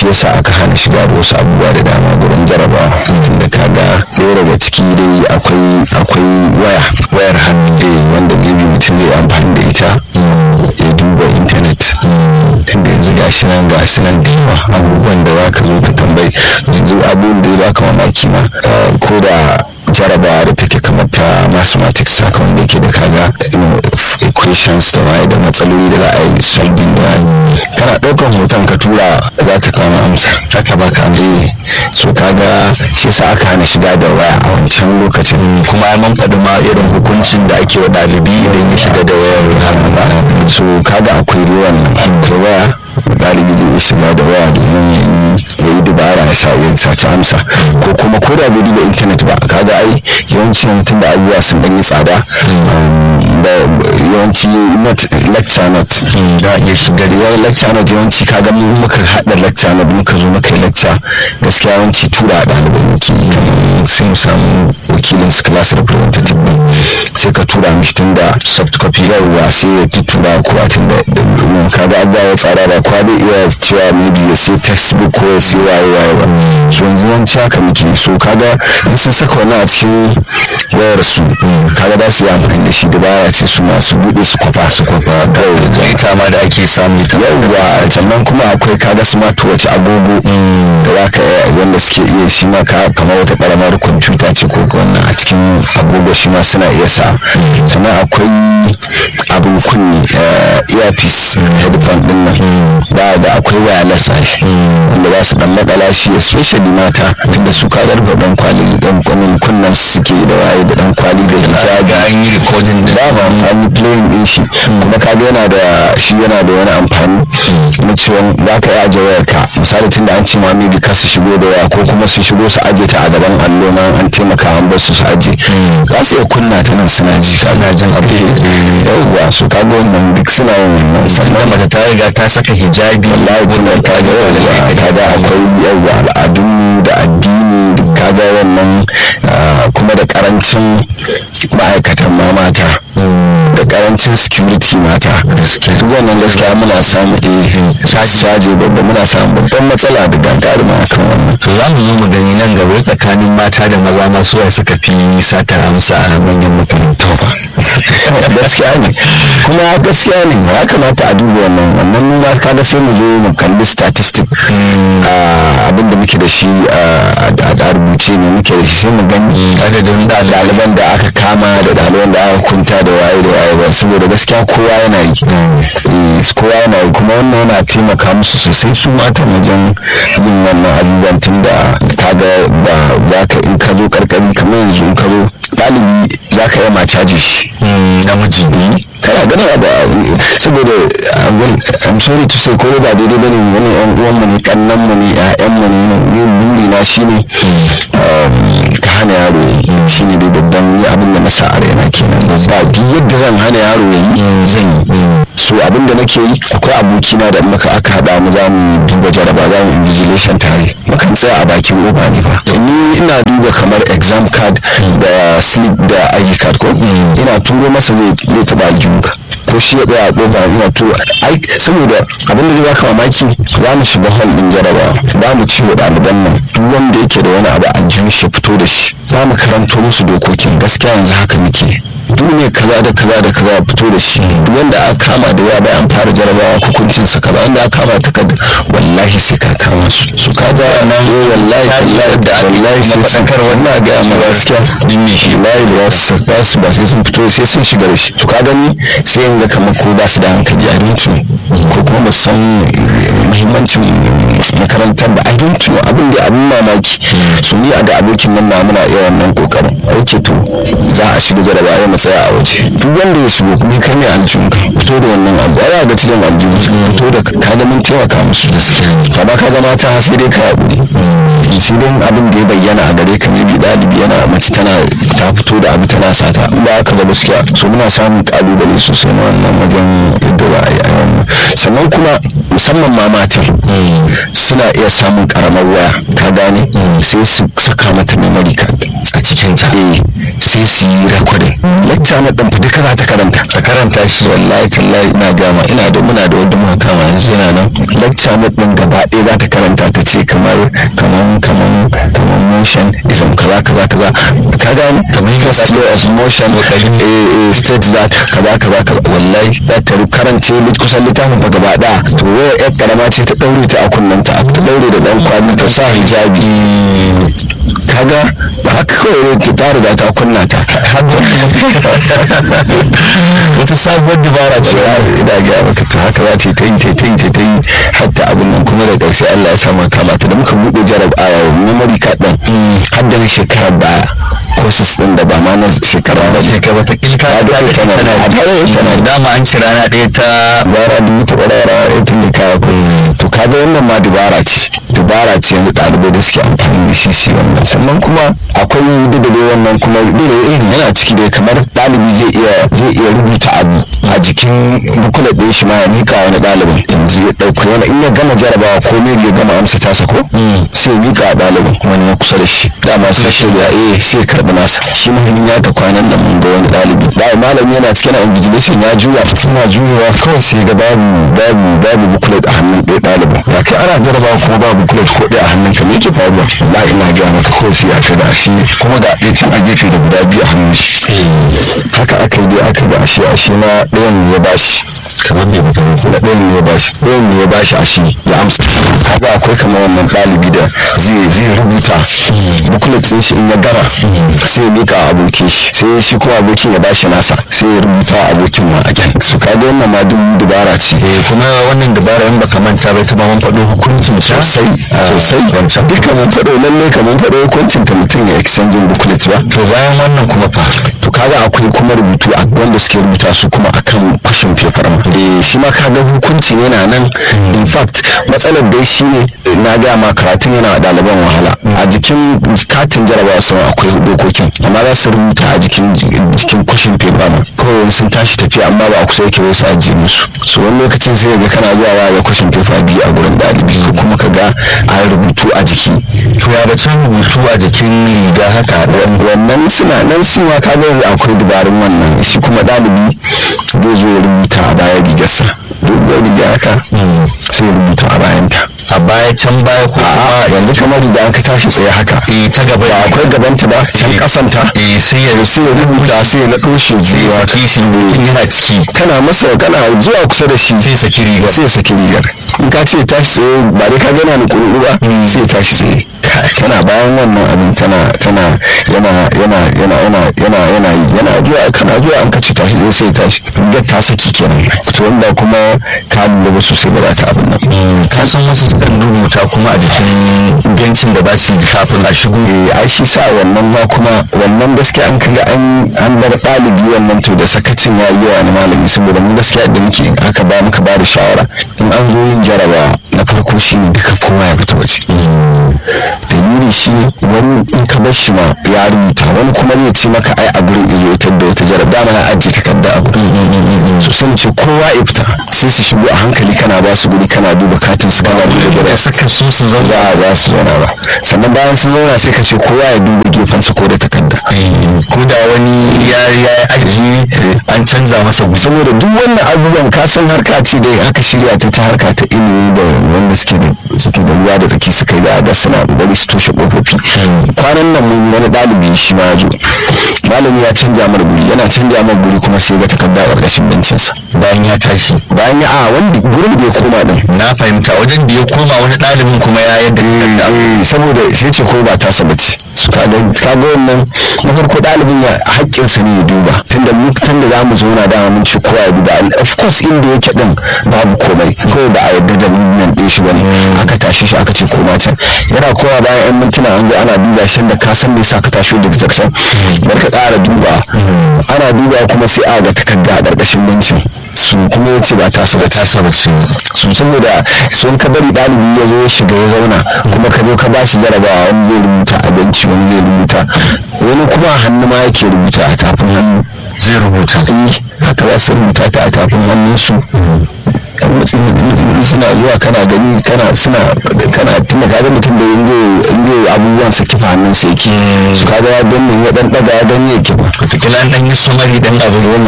shi yasa aka hana shiga da wasu abubuwa da dama gurin jarabawa tunda kaga ɗaya daga ciki dai akwai akwai waya wayar hannu eh wanda maybe mutum zai amfani da ita ya duba intanet tunda yanzu gashi nan gashi nan da yawa abubuwan da za ka zo ka tambayi yanzu abubuwan da ya baka mamaki ma ko da jarabawa da take kamar ta mathematics haka wanda yake da kaga equations da waye da matsaloli da za a yi solving da kana ɗaukan hoton ka tura za ta kama amsa haka baka eh so kaga shi yasa aka hana shiga da waya a wancan lokacin kuma ya man faɗi ma irin hukuncin da ake wa ɗalibi idan ya shiga da wayar hannu ba so kaga akwai ruwan akwai waya galibi zai iya shiga da waya domin ya yi dubara ya sa ya saci amsa ko kuma ko da bai duba intanet ba kaga ai yawanci tun da abubuwa sun ɗan yi tsada da yawanci lecture note da iya shiga da yawan lecture note yawanci kaga mu muka haɗa lecture note muka zo muka yi lecture gaskiya yawanci tura a ɗalibai muke kamar sai mu samu wakilin su class representative sai ka tura mishi tun da soft copy yawwa sai ya tuttura kowa tun da kaga abubuwa ya tsara ba kwa zai iya cewa maybe ya sai textbook ko ya sai waye waye ba so yanzu yawanci haka muke so kaga in sun saka wannan a cikin wayar su kaga za su yi amfani da shi da baya ce su masu buɗe su kwafa su kwafa kawai ita ma da ake samu ta yawwa sannan kuma akwai kaga smartwatch agogo da za ka wanda suke iya shi ma ka kamar wata karamar kwamfuta ce ko wannan a cikin agogo shi ma suna iya sa sannan akwai abin kunni earpiece headphone din nan ba da akwai wireless shi wanda za su dan makala shi especially mata tunda su ka garba dan kwali dan kwanin kunnan su suke da waye da dan kwali da hijabi ga an yi recording da ba ba an yi playing din shi kuma kaga yana da shi yana da wani amfani na cewa za ka yi aje wayar ka misali tunda an ce ma maybe ka su shigo da waya ko kuma su shigo su aje ta a gaban allo ma an taimaka an bar su su aje za su iya kunna ta nan suna ji kaga jin abu yauwa su kaga wannan duk suna yin wannan sannan mace ta riga ta saka hijabi wallahi tun da kaga yauwa kaga akwai yauwa al'adun da addini duk kaga wannan kuma da karancin ma'aikatan ma mata da karancin security mata duk wannan gaskiya muna samu eh caje babba muna samu babban matsala da gagarima akan wannan to za mu zo mu gani nan gaba tsakanin mata da maza ma suwa suka fi satar amsa a manyan makarantu ba gaskiya ne kuma gaskiya ne ya kamata a duba wannan wannan nuna kaga sai mu zo mu kalli statistic abin da muke da shi a rubuce ne muke da shi sai mu gani adadin ɗaliban da aka kama da ɗaliban da aka kunta da waye da waye ba saboda gaskiya kowa yana yi kowa yana yi kuma wannan yana taimaka musu sosai su matan wajen yin wannan abubuwan tun da kaga ba za ka in ka zo karkari kamar yanzu in ka zo ɗalibi za ka yi ma caji shi namiji kana ganin abu saboda i'm sorry to say ko ba daidai bane wani yan uwan mu ne kannan mu ne ƴaƴan mu ne ne buri na shine ka hana yaro shine dai babban ni abin da na sa a raina kenan ba duk yadda zan hana yaro yayi zan yi so abin da nake yi akwai abokina da muka aka haɗa mu za mu duba jaraba za mu invigilation tare mukan tsaya a bakin oba ne ba ni ina duba kamar exam card da slip da ID card ko ina turo masa zai taɓa aljihunka ko shi ya tsaya a ƙofa ina turo ai saboda abin da zai baka mamaki za mu shiga hall din jarabawa za mu ci wa ɗaliban nan duk wanda yake da wani abu aljihun shi fito da shi za mu karanto musu dokokin gaskiya yanzu haka muke duk ne kaza da kaza da kaza fito da shi duk wanda aka kama da ya bayan fara jarabawa hukuncin sa kaza wanda aka kama takarda wallahi sai ka kama su su ka ga nan eh wallahi wallahi da wallahi sai sun kar wannan ga mu gaskiya din ne shi wallahi da wasu ba su ba sai sun fito sai sun shiga da shi to ka gani sai yanga kamar ko ba su da hankali a rinci ko kuma ba san muhimmancin makarantar ba a rinci abin da abin mamaki su ni a ga abokin nan na muna iya wannan kokarin ok to za a shiga jarabawa mu tsaya a waje duk wanda ya shigo kuma kai mai aljihun ka fito da wannan abu ya ga cikin aljihun su fito da kaga mun taimaka musu amma kaga mata sai dai ka haƙuri sai dai abin da ya bayyana a gare ka maybe ɗalibi yana mace tana ta fito da abu tana sata ba haka ba gaskiya so muna samun ƙalubale sosai na wannan wajen yadda za a yi wannan sannan kuma musamman ma matar suna iya samun karamar waya ka gane sai su saka mata memory card a cikin ta eh sai su yi recording lecture na ɗan duka za ta karanta ka karanta shi wallahi tallahi ina gama ina da muna da wanda muka kama yanzu yana nan lecture na ɗin gaba ɗaya za ta karanta ta ce kamar kamar kamar kamar motion ism kaza kaza kaza ka gane Kamar first law of motion eh eh state that kaza kaza kaza wallahi za ta karance lit- kusan littafin fa gaba ɗaya to waya yar karama ce ta ɗaure ta a kunnanta ta ɗaure da ɗan kwali ta sa hijabi kaga ba haka kawai ne ke ta riga ta kunna ta wata sabuwar dabara ce cewa ina ga maka to haka za ta yi ta yi ta yi ta yi ta yi hatta abin nan kuma da ƙarshe Allah ya samu kama ta da muka buɗe jarab a memory card ɗin har da na shekarar baya courses ɗin da ba ma na shekara ba shekara wata kilka a da ita na a da ita na dama an ci rana ɗaya ta bara dubu ta bara bara ita ne kawo kuɗi to kaga wannan ma dubara ce dubara ce yanzu ɗalibai da suke amfani da shi su yi wannan sannan kuma akwai duk da dai wannan kuma duk da irin yana ciki dai kamar ɗalibi zai iya zai iya rubuta abu a jikin bukula ɗin shi ma ya mika wani ɗalibin yanzu ya ɗauka yana in ya gama jarabawa ko me ya gama amsa tasa ko sai ya mika wa ɗalibin wani na kusa da shi dama sai shirya eh sai ya karɓi nasa shi muhimmin ya ta kwanan nan mun ga wani ɗalibi da malami yana cikin invigilation ya juya yana juyawa kawai sai ga babu babu babu buklet a hannun ɗaya ɗalibin ba kai ana jarabawa kuma babu buklet ko ɗaya a hannun ka me yake faruwa ba ina gaya maka kawai sai aka da shi kuma ga ɗaya can a gefe da guda biyu a hannun shi haka aka yi dai aka ga ashe ashe na ɗayan ne ya bashi kamar me mutum na ɗayan ne ya bashi ɗayan ne ya bashi ashe ya amsa kaga akwai kamar wannan ɗalibi da zai zai rubuta buklet ɗin shi in ya gama sai ya mika wa abokin shi sai shi kuma abokin ya bashi nasa sai ya rubuta wa abokin ma again su kaga wannan ma duk dubara ce eh kuma wannan dabara in baka manta ba ta ba mun faɗo hukuncin ta sosai sosai wancan duka mun faɗo lalle ka mun faɗo hukuncin ta mutum ya exchanging booklet ba to bayan wannan kuma fa to kaga akwai kuma rubutu a wanda suke rubuta su kuma akan question paper ma eh shi ma kaga hukunci yana nan in fact matsalar dai shine na ga ma karatun yana wa ɗaliban wahala a jikin katin jarabawa sun akwai dokokin amma za su rubuta a jikin jikin question paper ma kawai sun tashi tafiya amma ba a kusa yake wai su ajiye musu so wani lokacin sai ga kana zuwa wa ga question paper biyu a gurin ɗalibi ko kuma ka ga a rubutu a jiki to ya bacin rubutu a jikin riga haka wannan suna nan su ma kaga yanzu akwai dabarun wannan shi kuma ɗalibi zai zo ya rubuta a bayan rigarsa doguwar riga haka sai ya rubuta a bayanta a baya can baya ko a yanzu kamar riga ka tashi tsaye haka eh ta gaba ba akwai gabanta ba can kasanta eh sai ya sai ya rubuta sai ya naɗo shi zuwa saki shi mutum yana ciki kana masa kana zuwa kusa da shi sai saki rigar sai ya saki rigar in ka ce tashi tsaye ba dai ka gana ni kuru ba sai ya tashi tsaye tana bayan wannan abin tana tana yana yana yana yana yana yana yi yana zuwa kana zuwa an ka ce tashi tsaye sai ya tashi rigar ta saki kenan to wanda kuma ka lura ba sosai ba za ka abin nan ka san wasu sukan rubuta kuma a jikin bencin da ba su yi kafin a shigo eh ai shi sa wannan ma kuma wannan gaskiya an kaga an an bar ɗalibi wannan to da sakacin ya yi wa wani malami saboda mu gaskiya da muke aka ba muka ba da shawara in an zo yin jarabawa na farko shine duka kowa ya fita waje dalili shi wani in ka bar shi ma ya rubuta wani kuma zai ce maka ai a gurin izo ita da wata jarab dama ya ajiye takarda a gurin su sun ce kowa ya fita sai su shigo a hankali kana ba su guri kana duba katin su kana duba da jarab suka so su zauna za a za su zauna ba sannan bayan sun zauna sai ka ce kowa ya duba gefensa ko da takarda ko da wani ya ya ajiye an canza masa gusa saboda duk wannan abubuwan ka san harka ce da aka shirya ta ta harka ta ilimi da wanda suke da suke da ruwa da tsaki suka yi da ga suna kokari su toshe kofofi kwanan nan mun wani ɗalibi shi ma ya zo malami ya canja mar guri yana canja mar guri kuma sai ga takarda a ƙarƙashin bencinsa bayan ya tashi bayan ya a wanda gurin da ya koma din na fahimta wajen da ya koma wani ɗalibin kuma ya yadda takarda eh saboda sai ce ko ba tasa bace su kaga kaga wannan na farko ɗalibin ya haƙƙinsa ne ya duba tunda mu tunda za mu zauna dama mun ce kowa ya duba And of course inda yake din babu komai kawai ba a yarda da movement ɗin shi bane aka tashi shi aka ce koma can yana kowa bayan yan mintuna an zo ana duba shi da ka san me yasa ka tashi daga jackson bar ka ƙara duba ana duba kuma sai a ga takarda a ƙarƙashin bencin su kuma ya ce ba tasa ba ta saba ce su saboda sun ka bari ɗalibi ya zo ya shiga ya zauna kuma ka zo ka ba shi jarabawa wani zai rubuta a benci wani zai rubuta wani kuma a hannu ma yake rubuta a tafin hannu zai rubuta eh haka za su rubuta ta a tafin hannunsu matsi suna zuwa kana gani kana suna kana tunda kaga mutum da yanzu yanzu abubuwan su kifa hannun su yake su kaga ya danne ya dan daga ya gani ya kifa wataƙila an ɗan yi sumari dan abu